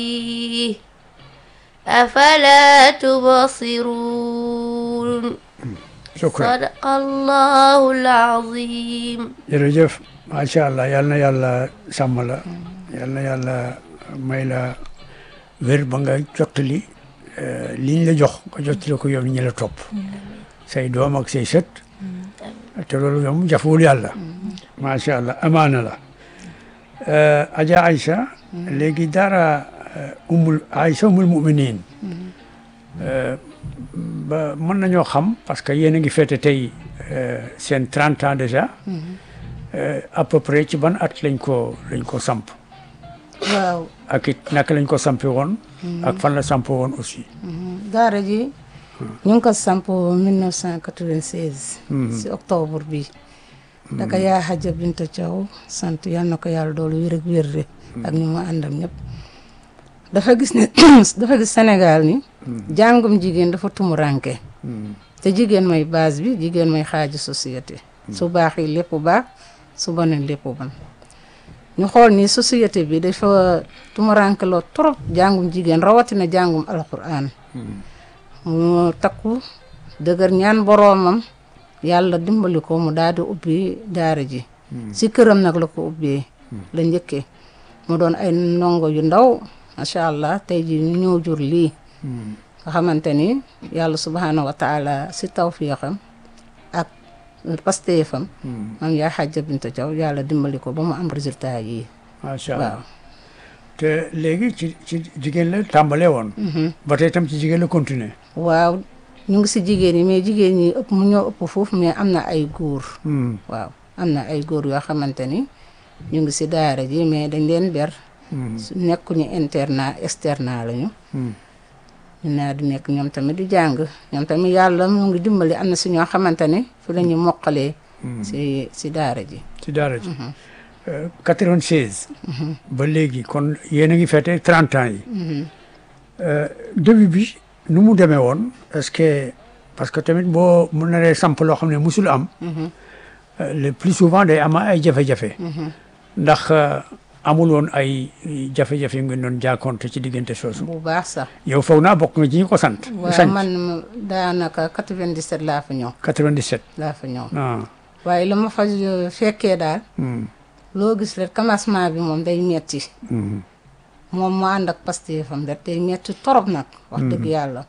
أفلا تبصرون shukran صدق الله العظيم jërëjëf macha allah yal na yàlla sàmm la yal na yàlla may la wér ba nga jottali eh, liñ la jox nga jottali ko yow ñi la topp say doom ak say sët te loolu yow jafewul yàlla macha allah amaana la Eh, Adja Aïcha léegi dara eh, umul Aïcha umul muminin Eh, ba mën nañoo xam parce que yéen a ngi fête tey eh, seen 30 ans déjà Euh, à peu près ci ban at lañ ko lañ ko samp waaw ak it naka lañ ko sampe woon ak fan la samp woon aussi daara ji ñu ngi ko samp 1996 si octobre bi daka yaa Hadja Binta Thiaw sant yal na ko yàlla doolu wér ak wér de ak ñu mu àndam ñëpp dafa gis ne dafa gis Sénégal ni jàngum jigéen dafa tumuranke te jigéen mooy base bi jigéen mooy xaaju société su baaxee lépp baax su bonee lépp bon ñu xool ni société bi dafa tumuranke loo trop jàngum jigéen rawatina jàngum alquran mu takku dëgër ñaan boroomam yàlla dimbali ko mu daal di ubbi daara ji si këram nag la ko ubbee la njëkkee mu doon ay ndongo yu ndaw macha allah tey ji ñu ñëw jur lii nga xamante ni yàlla subhanahu wa taala si tawfiixam ak pasteefam mam yaa xajja binta Thiaw yàlla dimbali ko ba mu am résultat yi macha waaw allah te léegi ci ci jigéen la tàmbalee woon ba tey tam ci jigéen la continuer waaw ñu ngi si jigéen ñi mais jigéen ñi ëpp mu ñoo ëpp foofu mais am na ay góor Hmm. waaw am na ay góor yoo xamante ni ñu ngi si daara ji mais dañ leen ber su nekkuñu internat externat lañu Hmm. ñu naa di nekk ñoom tamit di jàng ñoom tamit yàlla mu ngi dimbali am na si ñoo xamante ni fi la ñu mokkalee si si daara ji ci daara ji Euh, 96 ba léegi kon yéen a ngi fête 30 ans yi Euh, début bi nu mu demee woon est-ce que parce que tamit boo mu naree samp loo xam ne musul am euh, le plus souvent day am ay jafe-jafe ndax euh, amul woon ay jafe-jafe yu ngeen doon jàkkoonte ci diggante soosu bu baax sax yow foog naa bokk nga ci ñi ko sant waaw sant man ma- daanaka 97 laa fa ñëw 97 laa fa ñëw ah waaye la ma fa euh, fekkee daal hmm, loo gis rek commencement bi moom day metti hmm, moom mu ànd ak pastéefam rek day metti torop nag wax dëgg yàlla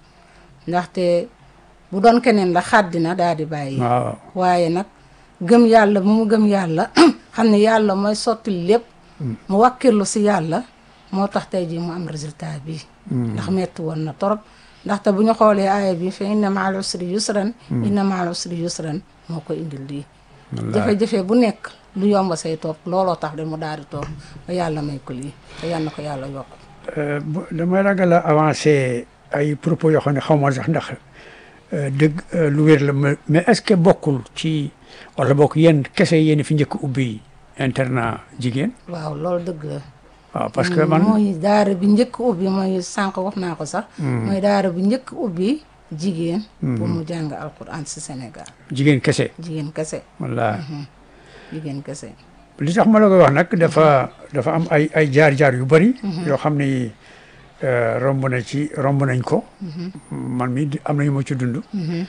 ndaxte bu doon keneen la xàddina daal di bàyyi waaw waaye nag gëm yàlla bu mu gëm yàlla xam ne yàlla mooy sotti lépp mu wàkkirlu si yàlla moo tax tey jii mu am résultat bi ndax metti woon na torop ndaxte bu ñu xoolee aaya bi fa inna maal usri yusran inna maal usri yusran moo ko indil lii jafe-jafe bu nekk lu yomb say toog looloo tax de mu daal di toog ba yàlla may ko lii te yal na ko yàlla yokk Euh, bu- damay ragal a avancé ay propos yoo xam ne xaw ma sax ndax euh, dëgg euh, lu wér la mais mais est-ce que bokkul ci wala bokk yéen kese yéen fi njëkk ubbi internat jigéen waaw loolu dëgg la waaw parce que man mooy daara bi njëkk ubbi mooy sànq wax naa ko sax mooy daara bi njëkk ubbi jigéen pour mu jàng alquran si Sénégal jigéen kese jigéen kese walla jigéen kese li tax ma la koy wax nag dafa dafa am ay ay jaar-jaar yu bari yoo xam ni euh, romb na ci romb nañ ko man mi di- am na yu ma ci dund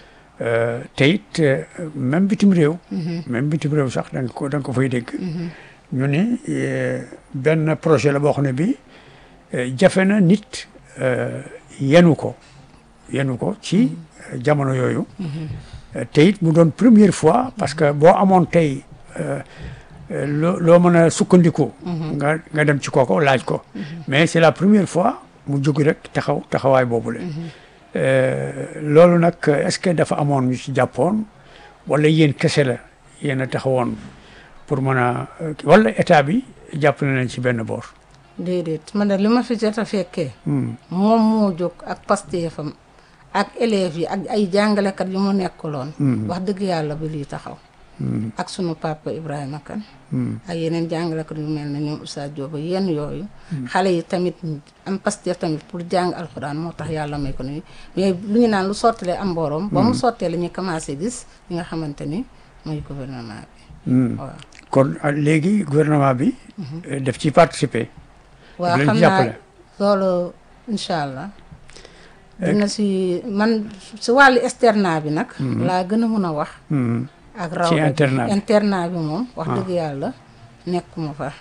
Euh, te it euh, même bitim réew même bitim réew sax da nga ko da nga ko fay dégg ñu ni euh, benn projet la boo xam ne bi euh, jafe na nit euh, yenu ko yenu ko ci euh, jamono yooyu Euh, te it mu doon première fois parce que boo amoon tey euh, euh, loo loo mën a sukkandiku nga nga dem ci kooko laaj ko mais c'est la première fois mu jóg rek taxaw taxawaay boobule Euh, loolu nag est-ce que dafa amoon ñu ci jàppoon wala yéen kese la yéen a taxawoon pour mën a euh, wala état bi jàpp na leen ci benn boor. déedéet man de li ma fi jot a fekkee Hmm. moom moo jóg ak pastéefam ak élèves yi ak ay jàngalekat yu mu nekkuloon wax dëgg yàlla ba lii taxaw ak sunu papa Ibrahima Kane ak yeneen jàngalekat yu mel ne ñoom Oustaz Diop yenn yooyu xale yi tamit am pastéef tamit pour jàng alxuraan moo tax yàlla may ko ni mais lu ñu naan lu sottilee am boroom ba mu sottee la ñuy commencé gis li nga xamante ni mooy gouvernement bi Hmm. waaw kon ah, léegi gouvernement bi. euh, daf ci participer. waaw leen xam naa jàppale. loolu incha allah dina si man si wàllu externat bi nag laa gën a mun a wax Mhm. ak raw Ci internat bi. internat bi moom wax dëgg yàlla nekkuma fa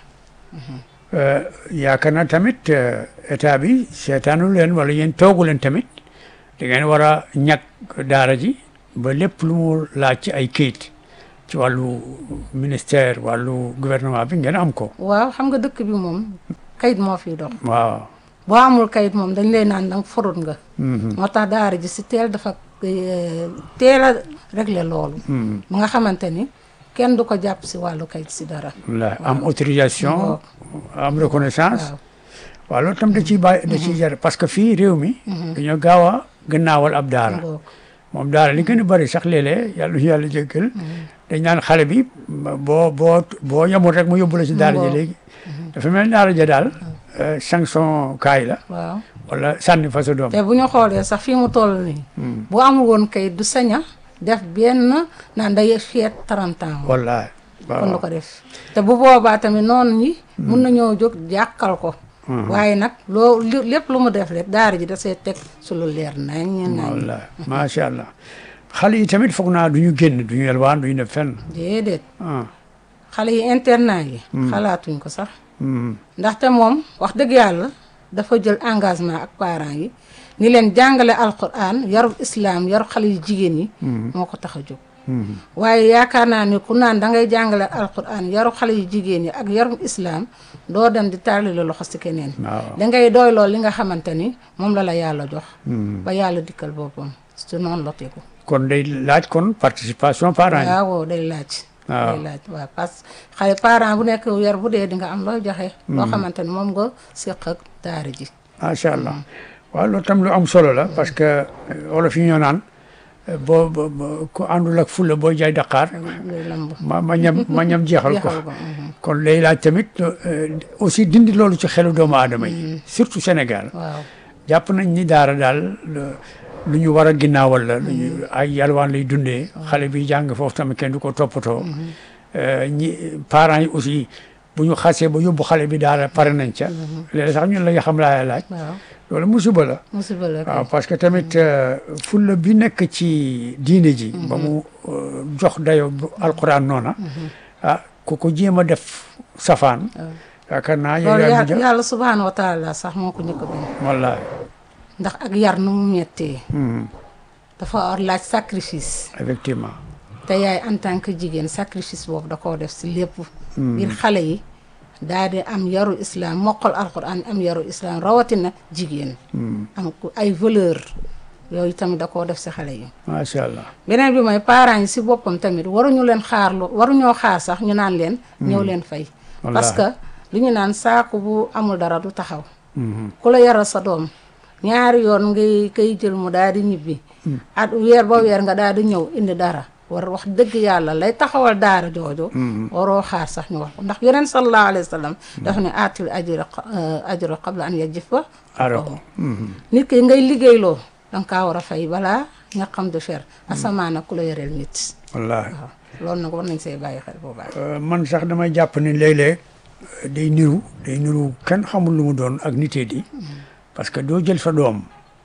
Euh, yaakaar naa tamit euh, état bi seetaanu leen wala yéen toogu leen tamit da ngeen war a ñàkk daara ji ba lépp lu mu laaj ci ay kayit ci wàllu ministère wàllu gouvernement bi ngeen am ko waaw xam nga dëkk bi moom kayit moo fiy dox waaw boo amul kayit moom dañ lay naan danga forut nga Mhm. moo tax daara ji si teel dafa eh, teel a régler loolu Mhm. ba nga xamante ni kenn du ko jàpp si wàllu kayit si dara la am autorisation Waaw. am reconnaissance waaw waaw loolu tam da ciy bàyyi da ciy jar parce que fii réew mi dañoo gaaw a gannaawal ab daara ngoog moom daara li gën a bëri sax léeg-léeg yàlla ñu yàlla jéggal dañ naan xale bi boo boo boo yemul rek mu yóbbu la ci daara ja Waaw. léegi dafa mel ni daara ja daal euh, sanction kaay la waaw wala sànni fa sa doom te bu ñu xoolee sax fii mu toll nii bu amul woon kayit du saña def benn naan day feet 30 ans wallaay kon du waaw ko def te bu boobaa tamit noonu ñi mun nañoo jóg jàkkal ko waaye nag loo li- lépp lu mu def rek daara ji da see teg su lu leer nañ nañ wallaay macha allah xale yi tamit foog naa du ñu génn du ñu yelwaan du ñu def fenn déedéet ah xale yi internat yi xalaatuñ ko sax mhm. ndaxte moom wax dëgg yàlla dafa jël engagement ak parents yi ni leen jàngale alquran yarub islam yarub xale yu jigéen yi moo ko tax a jóg Mhm. waaye yaakaar naa ni ku naan da ngay jàngale alquran yarub xale yu jigéen yi ak yarub islam doo dem di tàllali loxo si keneen waaw da ngay doy lool li nga xamante ni moom la la yàlla jox Mhm. ba yàlla dikkal boppam su noonu la tegu kon day laaj kon participation parents yi waaw day laaj waaw. day laaj waaw parce que xale parent bu nekk weer bu dee di nga am looy joxe loo xamante ni moom nga séq ak daara ji macha allah waaw loolu tam lu am solo la parce que euh, wolof yi ñoo naan euh, boo boo- boo ku àndul ak fulla booy jaay Dakar ngay lamb ma ma ñam ma ñam jeexal ko jeexal ko mhm. kon lay laaj tamit euh, aussi dindi loolu ci xelu doomu aadama yi surtout Sénégal waaw jàpp nañ ni daara daal lu- lu ñu war a ginnaawal la lu ñu ay yalwaan lay dundee xale bi jàng foofu tamit kenn du ko toppatoo Euh, ñi parents yi aussi bu ñu xasee ba yóbbu xale bi daara pare nañ ca léeg sax ñun la nga xam laa laaj waaw loolu musiba la musiba la waaw parce que tamit euh, fulla bi nekk ci diine ji ba mu euh, jox dayo bu alquran noona ah ku ko jéem a def safaan yaakaar naa yow loolu yaa yàlla mujj yàlla subhaanahu wa taala sax moo ko njëkk a bind wallahi ndax ak yar nu mu mettee Mhm. dafa war laaj sacrifice effectivement te yaay en tant que jigéen sacrifice boobu da koo def si lépp ngir xale yi daal di am yaru islam mokkal alquran am yaru islam rawatina jigéen am ku ay valeur yooyu tamit da koo def si xale yi macha allah beneen bi mooy parents yi si boppam tamit waruñu leen xaar lu waruñoo xaar sax ñu naan leen ñëw leen fay parce que lu ñu naan saako bu amul dara du taxaw Mhm. ku la yaral sa doom ñaari yoon ngay koy jël mu daal di ñibbi at weer ba weer nga daal di ñëw indi dara war wax dëgg yàlla lay taxawal daara jooju waroo xaar sax ñu wax ko ndax yeneen sallallahu alayhi wa sallam dafa ne aatil ajra ajra qabla an yajifa arako Mhm. nit ki ngay liggéeyloo danga kaa war a fay balaa nga xam de fer asamaana ku la yoreel nit wallahi waaw loolu nag war nañ see bàyyi xel bu baax Euh, man sax damay jàpp ni léeg-léeg euh, day niru day niru kenn xamul lu mu doon ak nitee di parce que doo jël sa doom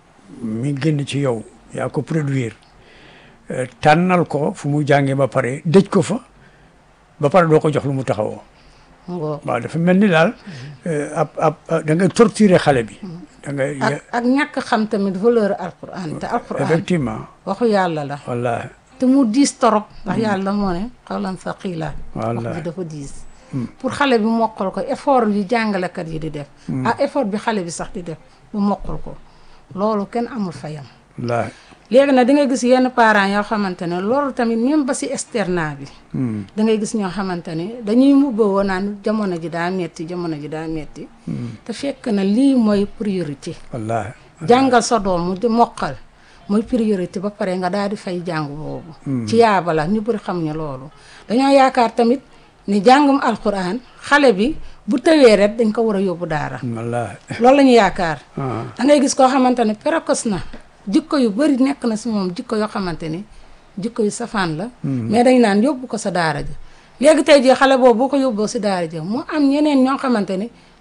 mi génn ci yow yaa ko produire euh, tànnal ko fu mu jàngee ba pare dëj ko fa ba pare doo ko jox lu mu taxawoo ngoo waaw dafa mel ni daal euh, ab ab da ngay torturer xale bi da ngay ak ak ñàkk xam tamit valeur alquran te alquran effectivement waxu yàlla la wallahi te mu diis torop ndax yàlla moo ne xawlan thaqila wax Wallaay. bi dafa diis pour xale bi mokkal ko effort yi jàngalekat yi di def ak effort bi xale bi sax di def bu mokkal ko loolu kenn amul fayam wallahi léegi nag di nga gis yenn parents yoo xamante ne loolu tamit même ba si externat bi Hmm. da ngay gis ñoo xamante ne dañuy mubboo naan jamono ji daa metti jamono ji daa metti te fekk na lii mooy priorité wallahi jàngal sa doom mu di mokkal mooy priorité ba pare nga daal di fay jàng boobu ci yaaba la ñu bëri xam ñu loolu dañoo yaakaar tamit ni jàngum alquran xale bi bu tëwee rek dañ ko war a yóbbu daara wallahi loolu la ñu yaakaar ah da ngay gis koo xamante ne précoce na jikko yu bëri nekk na si moom jikko yoo xamante ni jikko yu safaan la mais dañ naan yóbbu ko sa daara ja léegi tey jii xale boobu boo ko yóbboo si daara ja mu am ñeneen ñoo xamante ni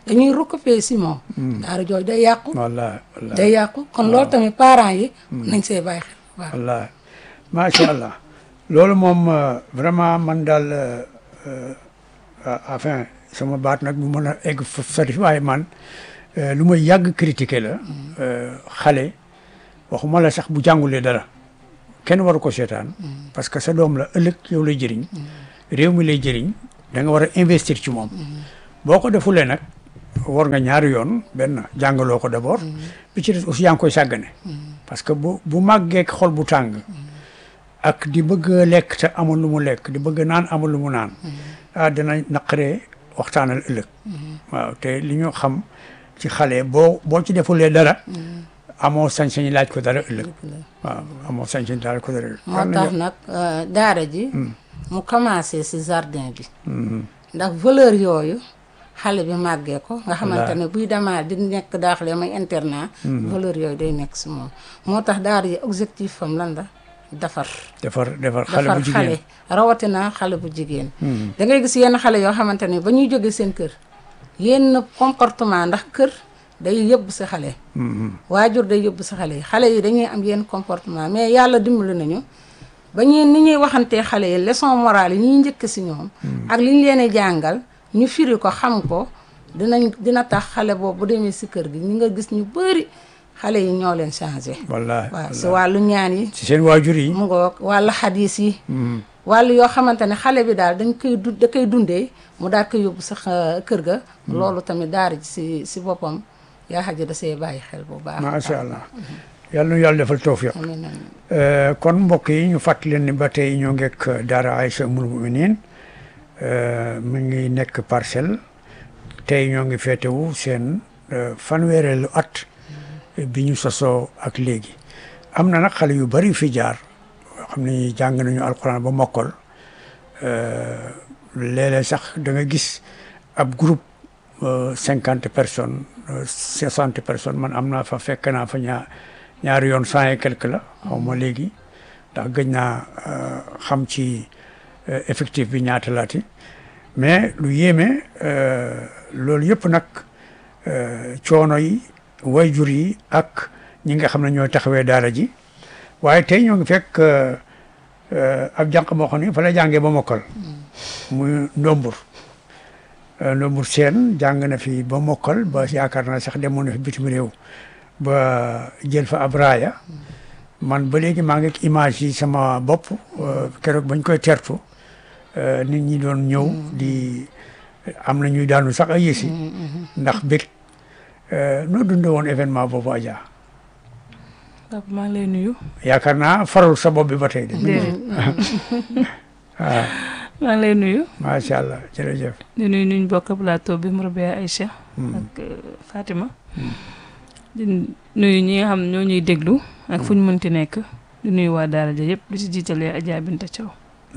dañuy recopier si moom daara jooju day yàqu wallaahi wallaahi day yàqu kon loolu tamit parents yi nañ see bàyyi xel bu baax wallaahi macha allah loolu moom euh, vraiment man daal euh, euh, enfin sama baat nag mu mën a egg fa sori waaye man euh, lu may yàgg critiquer la euh, xale waxuma la sax bu jàngulee dara kenn waru ko seetaan parce que sa doom la ëllëg yow lay jëriñ réew mi lay jëriñ da nga war a investir ci moom boo ko defulee nag war nga ñaari yoon benn jàngaloo ko d'abord bi ci des aussi yaa ngi koy sàggane parce que bu bu màggee ak xol bu tàng ak di bëgg a lekk te amul lu mu lekk di bëgg a naan amul lu mu naan ah dina naqaree waxtaanal ëllëg waaw te li ñu xam ci xale boo boo ci defulee dara amoo sañ-sañ laaj ko dara ëllëg waaw amoo sañ-sañ laaj ko dara ëllëg moo tax nag euh, daara ji mu commencé si jardin bi ndax valeur yooyu xale bi màggee ko nga xamante ne buy demaa di nekk daaxle may internat valeur yooyu day nekk si moom moo tax daara ji objectif fam lan la defar defar defar xale defar bu jigéen xale rawatina xale bu jigéen da ngay gis yenn xale yoo xamante ne ba ñuy jóge seen kër yenn comportement ndax kër day yóbbu si xale waajur day yóbbu si xale yi xale yi dañuy am yenn comportement mais yàlla dimbali nañu ba ñuy ni ñuy waxantee xale yi leçon morale yi ñuy njëkk si ñoom ak li ñu leen di jàngal ñu firi ko xam ko dinañ dina tax xale boobu bu demee si kër gi ñi nga gis ñu bëri xale yi ñoo leen changé wallaahi waaw si wallaahi wàllu ñaan yi ci seen waajur yi mu ngoog wàllu xadis yi wàllu yoo xamante ne xale bi daal dañ koy du da koy dundee mu daal koy yóbbu sax euh, kër ga loolu tamit daara ji si si boppam yaa xaja da see bàyyi xel bu baax macha allah yàlla nu yàlla defal tawfiq amiin amiin Euh, kon mbokk yi ñu fàttali leen ni ba tey ñoo ngeek daara Aïcha Ummul Muminin mu ngi nekk parcelle tey ñoo ngi feetewu seen euh, fanweereelu at bi ñu sosoo ak léegi am na nag xale yu bari fi jaar yoo xam ne jàng nañu alxuraan ba mokkal euh, léeg-léeg sax da nga gis ab groupe cinquante personnes soixante personnes man am naa fa fekk naa fa ñaar ñaari yoon cent et quelque la xaw ma léegi ndax gëj naa euh, xam ci euh, effectif bi ñaata laati mais lu yéeme euh, loolu yëpp nag euh, coono yi wayjur yi ak ñi nga xam ne ñooy taxawee daara ji waaye tey ñoo ngi fekk euh, euh, ab jànq boo xam ne fa la jàngee ba mokkal muy ndombur Euh, ndombur seen jàng na fi ba mokkal ba yaakaar naa sax demoon na fi bitim réew ba jël fa ab raaya man ba léegi maa ngi ak image yi sama bopp euh, keroog bañ koy tertu euh, nit ñi doon ñëw di am na ñuy daanu sax ay yësi ndax bég euh, noo dundee woon événement boobu Adja Papa maa ngi lay nuyu. yaakaar naa farul sa bopp bi ba tey de déedéet waaw maa ngi lay nuyu. macha allah jërëjëf di nuyu nuñ bokk plateau bi Mourabia Aïcha. ak euh, Fatima. di nuyu ñi nga xam ñoo ñuy déglu. ak fu ñu mënti nekk. di nuyu waa Daara ja yëpp di si jiitalee Adja Binta Thiaw.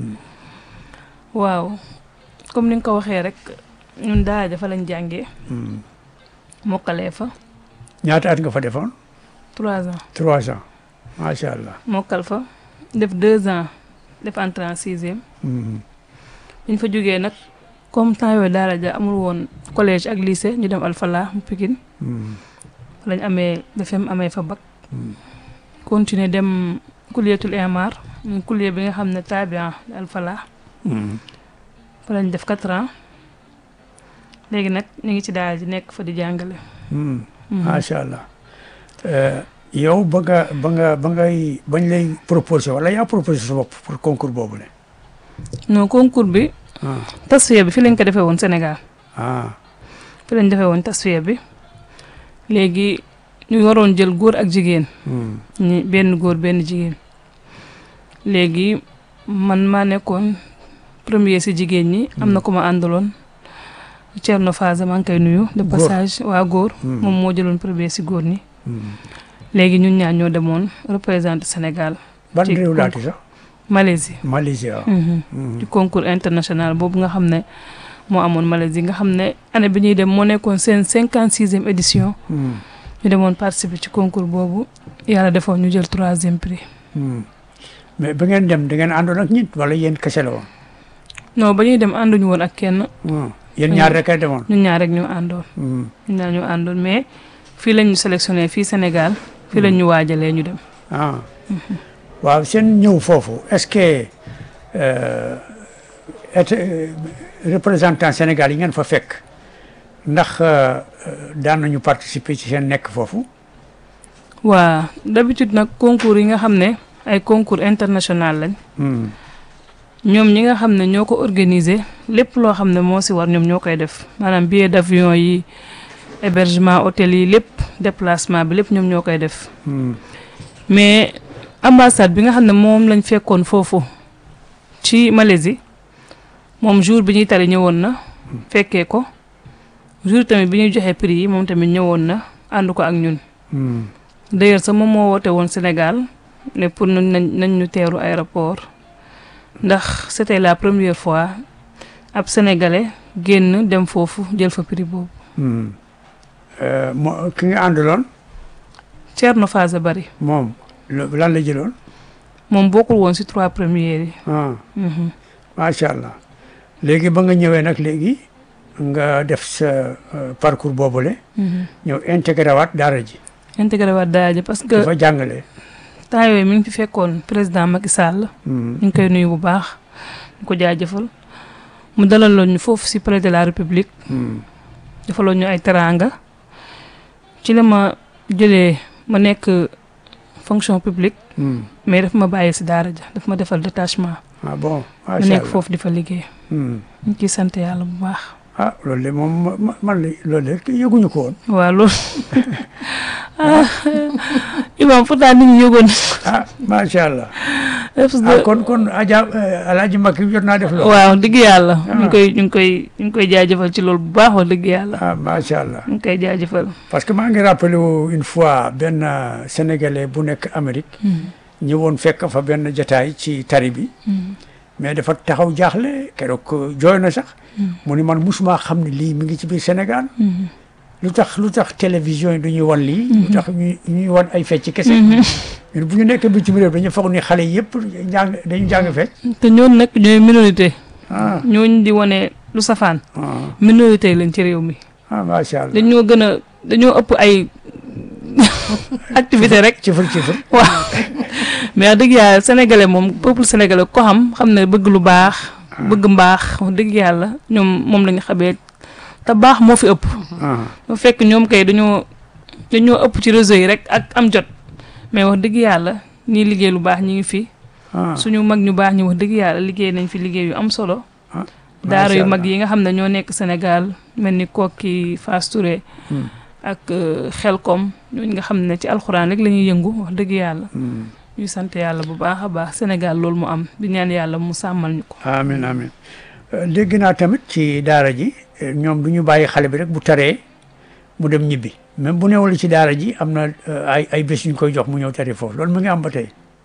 waaw comme ni nga ko waxee rek ñun Daara ja fa lañ jàngee. Hmm. mokkalee fa ñaata at nga fa defoon trois ans trois ans macha allah mokkal fa def deux ans def entrée en sixième. Hmm. biñ fa jógee nag comme temps yooyu daara ja amul woon collège ak lycée ñu dem Alfala mu Pikine Hmm. lañ amee BFEM amee fa bac Hmm. continuer dem kulliyatul imar muy kulliya bi nga xam ne tabian Alfala Hmm. fa lañ def quatre ans léegi nag ñu ngi ci daara ji nekk fa di jàngale Hmm. Mhm. macha allah Euh, yow ba nga ba nga ba ngay bañ lay proposé wala yaa proposé sa bopp pour concours boobu ne non concours bi ah tasfiya bi fi lañ ko defee woon Sénégal ah fi lañ defee woon tasfiya bi léegi ñu waroon jël góor ak jigéen hmm. ñi benn góor benn jigéen léegi man maa nekkoon premier si jigéen ñi am na ko ma àndaloon Thierno Faza maa ngi koy nuyu de Góor. passage waa góor Hmm. moom moo jëloon premier si góor ñi Hmm. léegi ñun ñaar ñoo demoon représenté Sénégal ban ci réew laati sax Malaisie Malaisie waaw Mhm. Hmm. ci concours international boobu nga xam ne moo amoon Malaisie nga xam ne année bi ñuy dem moo nekkoon seen cinquante sixième édition Hmm. ñu demoon participer ci concours boobu yàlla defoon ñu jël troisième prix Hmm. mais ba ngeen dem da ngeen àndoon ak nit wala yéen kese la woon non ba ñuy dem ànduñu woon ak kenn Hmm. yéen ñaar rek a demoon. ñun ñaar rek ñu àndoon Hmm. ñun ñaar ñu àndoon mais fii lañ ñu sélectionné fii Sénégal fii lañ ñu waajalee ñu dem ah waaw seen ñëw foofu est-ce que euh, et euh, représentant Sénégal yi ngeen fa fekk ndax euh, euh, daan nañu participer ci seen nekk foofu. waa d'habitude nag concours yi nga xam ne ay concours international lañ Hmm. ñoom ñi nga xam ne ñoo ko organiser lépp loo xam ne moo si war ñoom ñoo koy def maanaam billet d'avion yi hébergement hôtel yi lépp déplacement bi lépp ñoom ñoo koy def Hmm. mais ambassade bi nga xam ne moom lañ fekkoon foofu ci Malaisie moom jour bi ñuy tari ñëwoon na fekkee ko jour tamit bi ñuy joxe prix yi moom tamit ñëwoon na ànd ko ak ñun Hmm. d'ailleurs sax moom moo woote woon Sénégal ne pour nañ nañ nañ ñu teeru aéroport ndax c'était la première fois ab sénégalais génn dem foofu jël fa prix boobu Hmm. Euh, moo ki nga àndaloon Thierno Faza Bari moom lo- lan la jëloon. moom bokkul woon ci trois premières yi ah Mhm. macha allah léegi ba nga ñëwee nag léegi nga def sa euh, parcours boobule Mhm. ñëw intégré waat daara ji. intégré waat daara ji parce que dafa jàngale. temps yooyu mi ngi fi fekkoon président Macky Sall Hmm. ñu ngi koy nuyu bu baax ñu ko jaajëfal mu dalaloon ñu foofu ci palais de la République Hmm. defaloon ñu ay teraanga ci la ma jëlee ma nekk fonction publique Hmm. mais daf ma bàyyi ci daara ja daf ma defal détachement ah bon ma macha nekk allah foofu di fa liggéey Hmm. ñu ciy sant yàlla bu baax ah loolu de moom ma- ma- man de loolu de yëguñu ko woon. waaw loolu ah imam pourtant nit ñi yëgoon ah macha allah parce ah que kon kon Adja Alaaji Makki jot naa def loolu. waaw dëgg yàlla ñu Ah. ngi koy ñu ngi koy ñu ngi koy jaajëfal ci loolu bu baax wax dëgg yàlla ah macha allah ñu ngi koy jaajëfal parce que maa ngi rappelé wu une fois benn euh, sénégalais bu nekk Amérique ñëwoon fekk fa benn jataay ci tari bi mais dafa taxaw jaaxle keroog jooy na sax mu ni man musuma xam ne lii mi ngi ci biir Sénégal lu tax lu tax télévision yi du ñuy wan lii lu tax ñu ñuy wan ay fecc kese ñun bu ñu nekk bitim réew dañu foog ni xale yëpp jàng dañu jàng fecc te ñooñu nag ñooy minorité ah ñooñu di wane lu safaan ah minorité lañ ci réew mi ah macha allah dañoo gën a dañoo ëpp ay activité rek cifar cifar waaw mais wax dëgg yàlla sénégalais moom peuple sénégalais ko xam xam ne bëgg lu baax bëgg mbaax wax dëgg yàlla ñoom moom lañu xamee te baax moo fi ëpp ah bu fekk ñoom kay dañoo dañoo ëpp ci réseau yi rek ak am jot mais wax dëgg yàlla ñii liggéey lu baax ñi ngi fi ah suñu mag ñu baax ñi wax dëgg yàlla liggéey nañ fi liggéey yu am solo ah daara yu macha mag allah. yi nga xam ne ñoo nekk Sénégal mel ni Kokki Fass Touré Hmm. ak euh, Xelkom ñooñu nga xam ne ci alxuraan rek la ñuy yëngu wax dëgg yàlla Hmm. ñuy sant yàlla bu baax a baax Sénégal loolu mu am di ñaan yàlla mu sàmmal ñu ko amin amin Euh, dégg naa tamit ci daara ji euh, ñoom du ñu bàyyi xale bi rek bu taree mu dem ñibbi même bu newul ci daara ji am na euh, ay ay bés yu ñu koy jox mu ñëw tari foofu loolu mu ngi am ba tey.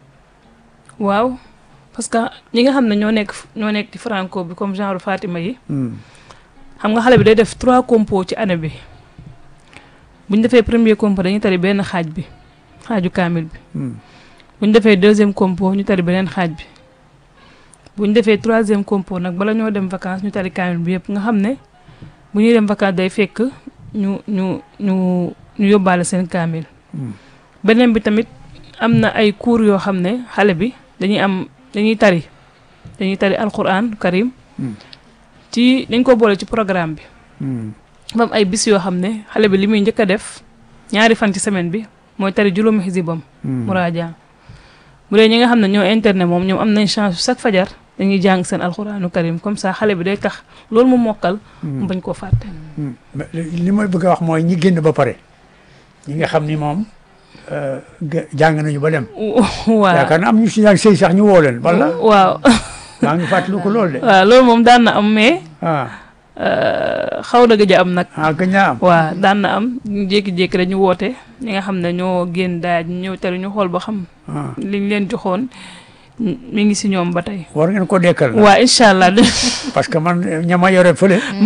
waaw parce que ñi nga xam ne ñoo nekk ñoo nekk ci franco bi comme genre Fatima yi Hmm. xam nga xale bi day def trois compos ci année bi bu ñu defee premier compo dañuy tari benn xaaj bi xaaju kaamil bi Hmm. bu ñu defee deuxième compo ñu tari beneen xaaj bi bu ñu defee troisième compo nag bala ñoo dem vacances ñu tari kaamil bi yëpp nga xam ne bu ñuy dem vacances day fekk ñu ñu ñu ñu yóbbaale seen kaamil Hmm. beneen bi tamit am na ay cours yoo xam ne xale bi dañuy am dañuy tari dañuy tari alquran karim Hmm. ci dañ ko boole ci programme bi Hmm. ba am ay bis yoo xam ne xale bi li muy njëkk a def ñaari fan ci semaine bi mooy tari juróomi xisibam Hmm. muraaja bu dee ñi nga xam ne ñoo internet moom ñoom am nañ chance chaque fajar dañuy jàng seen alxuraanu karim comme ça xale bi day tax loolu mu mokkal mu bañ koo fàtte Hmm. Mais li li may bëgg a wax mooy ñi génn ba pare ñi nga xam ni moom euh, ge- jàng nañu ba dem. waaw yaakaar na am ñu si daan sëy sax ñu woo leen wala waaw maa ngi fàttaliku ko loolu de. waaw loolu moom daan na am mais ah euh, xaw na gëj a am nag ah gëj naa am. waaw daan na am ñu jékki-jékki rek ñu woote ñi nga xam ne ñoo génn daaj ñu ñëw tari ñu xool ba xam ah liñ leen joxoon mi ngi si ñoom ba tey war ngeen ko dekkal. nag waa incha allah parce que man ñama yore fële. mbaadu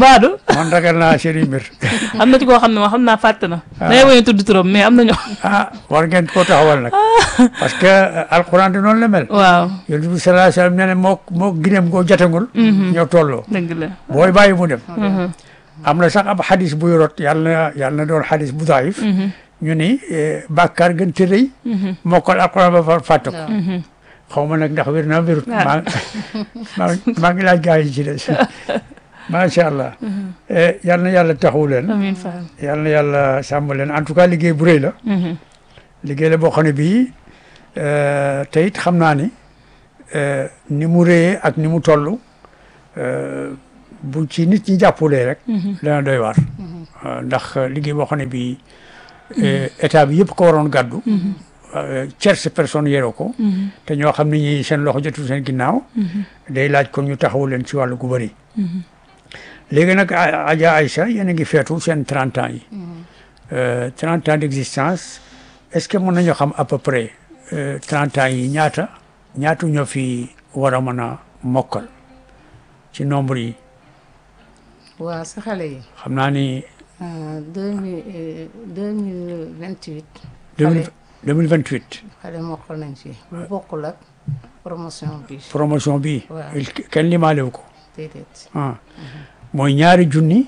man ragal naa seeni mbir am na ci koo xam ne ma xam naa fàtte na. day woy tudd turam mais am na ñoo. ah war ngeen koo taxawal nag parce que euh, alxuraan di noonu la mel waaw yonent bi sallallahu alayhi wasallam nee na moo moo gineem goo jatangul ñoo tolloo dëgg la. booy bàyyi mu dem am na sax ab xadis buy rot yàlla na yàlla na doon xadis bu daif ñu ni eh, bàkkaar gën te rëy mokkal alxuraan ba fa fàtte ko waaw xaw ma nag ndax wér naa wérut Ah. maa maa maa ngi laaj gars yi ci des macha allah Eh, yal na yàlla taxawu leen amiin Fall. yal na yàlla sàmm leen en tout cas liggéey bu rëy la liggéey la boo xam ne bii eh, te it xam naa ni eh, ni mu rëyee ak ni mu toll eh, bu ci nit ñi jàppulee rek dana doy waar Eh, ndax liggéey boo xam ne bii eh, état bi yëpp ko waroon gàddu eh, tierce personne yeroo ko te ñoo xam ne ñi seen loxo jotul seen ginnaaw day laaj kon ñu taxawu leen ci wàllu gu bëri léegi nag A- Adja Aïcha yéen a ngi feetu seen 30 ans yi Euh, 30 ans d'existence est-ce que mën nañoo xam à peu près euh, 30 ans yi ñaata ñaatu ñoo fi war a mën a mokkal ci nombre yi waaw sa xale yi xam naa ni deux mille deux mille vingt huit 2000 2028 xale mokkal nañ ci bu bokkul ak promotion bi promotion bi Waaw. il- kenn limaalewu ko déedéet ah mooy ñaari junni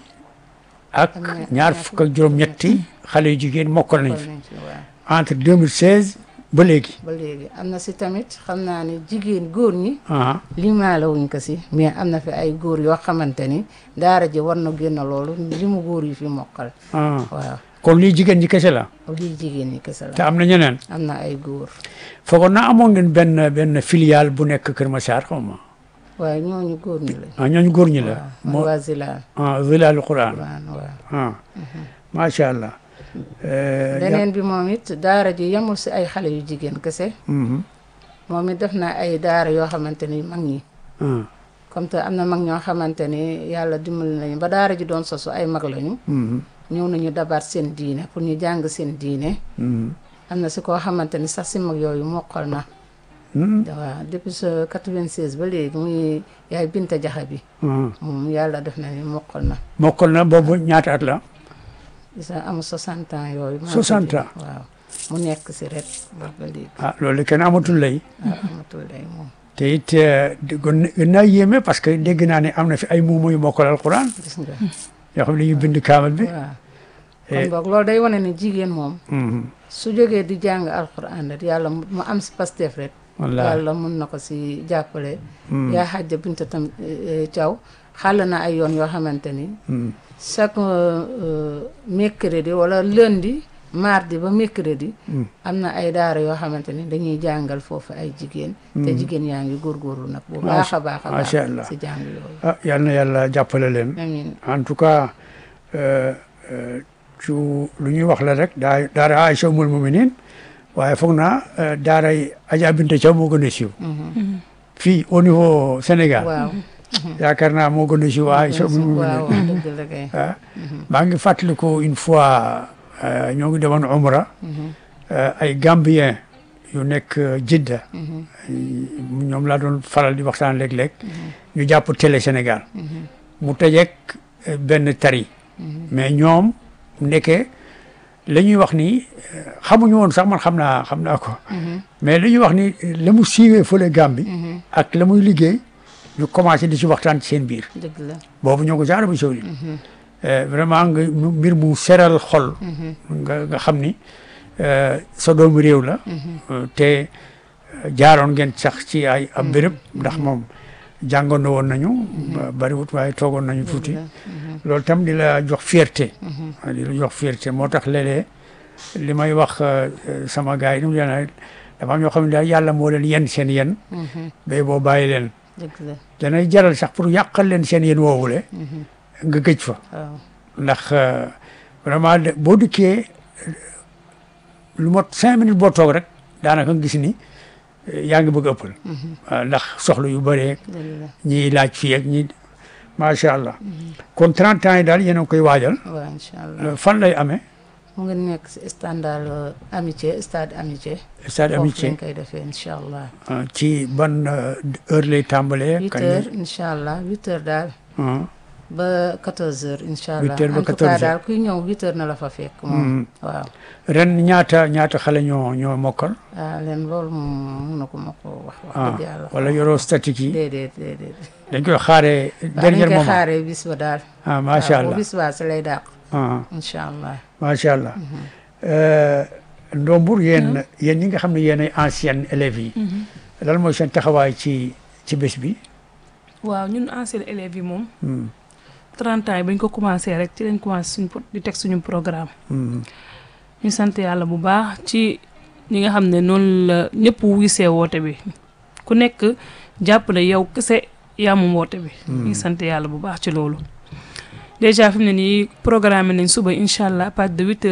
ak Ak ñaar- ñaar ñaar fukk ak juróom-ñetti xale yu jigéen mokkal nañ mokkal fi nañ ci waaw entre 2016 ba léegi ba léegi am na si tamit xam naa ne jigéen góor ñi ah limaale wuñ ko si mais am na fi ay góor yoo xamante ni daara ji war na génn loolu li mu góor yi fi mokkal ah waaw kon lii jigéen ñi kese la lii jigéen ñi kese te la am na ñeneen am na ay góor foogoon naa amoon ngeen benn benn filiale bu nekk Kër Massar xaw ma waaye ñooñu góor ñi lañ ah ñooñu góor ñi la waaw moo mooy waa Zilaal ah Zilaalu Quran Quran waaw ah macha allah. Eh, ya- beneen bi moom it daara ji yemul si ay xale yu jigéen kese Mhm. moom it def na ay daara yoo xamante ni mag ñi ah comme te am na mag ñoo xamante ni yàlla dimbali nañu ba daara ji doon sosu ay mag lañu mhm, ñëw nañu dabaat seen diine pour ñu jàng seen diine mhm. am na si koo xamante ni sax si mag yooyu mokkal na Mhm. waaw depuis sa 96 ba léegi muy yaay Binta Jaxa bi ah moom yàlla def na ni mokkal na mokkal na boobu ñaata at la. gis nga amul 60 ans yooyu maa 60 ko ans. ji- waaw mu nekk si ret boobu ba léegi ah loolu kenn amatul lay. waaw amatul day moom te it eh, di- gën gën naa yéeme parce que dégg naa ne am na fi ay muumu yu mokkal alquran gis nga yoo xam ne ñu bind kaamal bi. waaw Eh. kon boog loolu day wane ne jigéen moom Mhm. su jógee di jàng alquran rek yàlla mu mu am si Pastef rek wallaahi. yàlla mun na ko si jàppale yaa xajja binta tam eh, eh, Thiaw xàll na ay yoon yoo xamante ni Mhm. chaque euh, mercredi wala lundi mardi ba mercredi am na ay daara yoo xamante ni dañuy jàngal foofu ay jigéen te jigéen yaa ngi góorgóorlu nag bu baax a baax a baax macha allah. si jàng yooyu ah yal na yàlla jàppale leen. amiin en tout cas euh, euh, ci lu ñuy wax la rek daa daara Aïcha Umul Muminin waaye foog naa euh, daaray Adja Binta Thiaw moo gën a siiw fii au niveau Sénégal waaw yaakaar naa moo gën a siiw Aïcha Umul waaw Muminin dëgg la kay ah maa ngi fàttaliku une fois euh, ñoo ngi demoon Umra euh, ay Gambien yu nekk euh, Jidda ñoom laa doon faral di waxtaan léeg-léeg ñu jàpp télé Sénégal mu tëjeek euh, benn tari mais ñoom ndeke la ñuy wax ni euh, xamuñu woon sax man xam naa xam naa ko mais li ñuy wax ni euh, la mu siiwee fële Gàmbi ak la muy liggéey ñu commencé di ci waxtaan ci seen biir dëgg la boobu ñoo ko ci Arabie Saoudite Euh, vraiment nga mu- mbir mu seral xol nga nga xam ni euh, sa doomu réew la Euh, te euh, jaaroon ngeen sax ci ay ab béréb ndax moom jàngoon na woon nañu ba- bariwut waaye toogoon nañu tuuti loolu tam di la jox fierté di la jox fierté moo tax léeg-léeg li may wax euh, euh, sama gars yi ni mu leen dafa am ñoo xam ne daal yàlla moo leen yen seen yen bay boo bàyyi leen dëgg la danay jaral sax pour yàqal leen seen yen woowule nga gëj fa waaw ndax euh, vraiment de- boo dikkee euh, lu mot cinq minutes boo toog rek daanaka nga gis ni euh, yaa ngi bëgg a ëppal waaw ndax soxla yu bëree dëgg la ñiy laaj fii ak ñi macha allah kon 30 ans yi daal yéen a ngi koy waajal waaw incha allah Euh, fan lay amee mu ngi nekk si standard euh, amitié stade amitié stade foofu amitié lañ koy defee incha allah euh, ci ban euh, heure lay tàmbalee huit kañ heures lay incha allah huit heures daal ah, ba 14 heures incha allah 8 heures ba en tout 14 cas heures. daal kuy ñëw 8 heures na la fa fekk moom waaw ren ñaata ñaata xale ñoo ñoo mokkal ah leen loolu moom mënu ko ma ko wax wax ah dëgg yàlla wala yoroo statique yi déedéet déedéet dañ koy xaaree waaw dernier dañ koy moment xaaree bis ba daal ah macha waaw allah bu bis baa si lay dàq ah incha allah macha allah Euh, Ndombour yéen yéen ñi nga xam ne yéen ay anciennes élèves yi lan mooy seen taxawaay ci ci bés bi waaw ñun anciens élèves yi moom Hmm, 30 ans yi bañ ko commencé rek ci lañ commencé suñ di teg suñu programme hmm, ñu sant yàlla bu baax ci ñi nga xam ne noonu la ñëpp wisee woote bi ku nekk jàpp ne yow kese yaa moom woote bi ñu sant yàlla bu baax ci loolu déjà fi mu ne nii programme nañ suba incha allah à partir de huit heures